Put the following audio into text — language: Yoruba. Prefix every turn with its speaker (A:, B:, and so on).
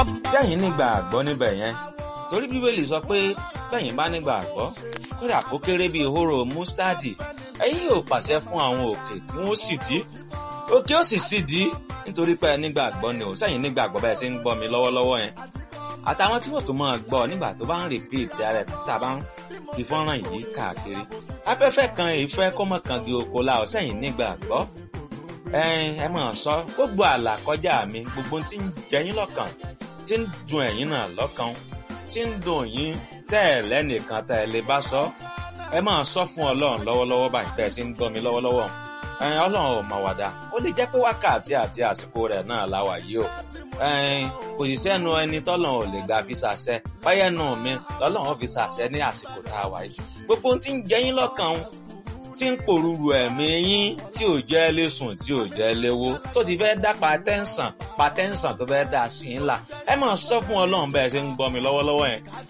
A: sẹ́yìn nígbà àgbọ́ níbẹ̀ yẹn torí bíbélì sọ pé bẹ́yìn bá nígbà àgbọ́ kódà kó kéré bíi hóró mustadi ẹ̀yin yóò pàṣẹ fún àwọn òkè kí wọ́n sì dí òkè ó sì sì dí nítorí pé nígbà àgbọ́ ni ò sẹ́yìn nígbà àgbọ́ bẹ́ẹ̀ ṣe ń gbọ́ mi lọ́wọ́lọ́wọ́ yẹn àtàwọn tí wọ́n tó máa gbọ́ nígbà tó bá ń rìpíìtì ara ẹ̀ tá a bá ń fi fọ́nrán yìí káàkiri afẹ́fẹ́ kan ìfẹ́ kọ́mọ kan di oko la ọ̀ sẹ́yìn nígbà àgbọ́ ẹ mọ̀ sọ gbogbo àlà kọjá mi gbogbo tí ń jẹyìn lọ́kàn tí ń dùn ẹ̀yin náà lọ́kàn tí ń dùn yín tẹ́ ẹ̀ lẹ́nìkan tẹ́ ẹ lè bá sọ ẹ máa sọ fún ọlọ́run lọ́wọ́lọ́wọ́ báyìí bẹ́ẹ̀ sì ń gbọ́ mi lọ́wọ́lọ́wọ́ ọlọ́run ò mà wàdà ó lè jẹ́ pé wákàtí àti àsìkò rẹ̀ náà la wà yìí o kò sì sẹ́nu ẹni tọ́lọ́run ò lè gbà fi ṣàṣẹ báyẹ̀ nù mí lọ́lọ́run fi ṣàṣẹ ní àsìkò tá a wà yìí gbogbo ohun tí ń jẹyìn lọ́kàn tí ń pòrúurú ẹ̀mí yín tí ò jẹ́ lé sùn tí ò jẹ́ léwó tó ti fẹ́ dá patẹ́ǹsàn patẹ́ǹsàn tó fẹ́ dá sí yín là ẹ máa sọ fún ọlọ́run bẹ́ẹ̀ ṣe ń gbọ́ mi lọ́wọ́lọ́wọ́ yẹn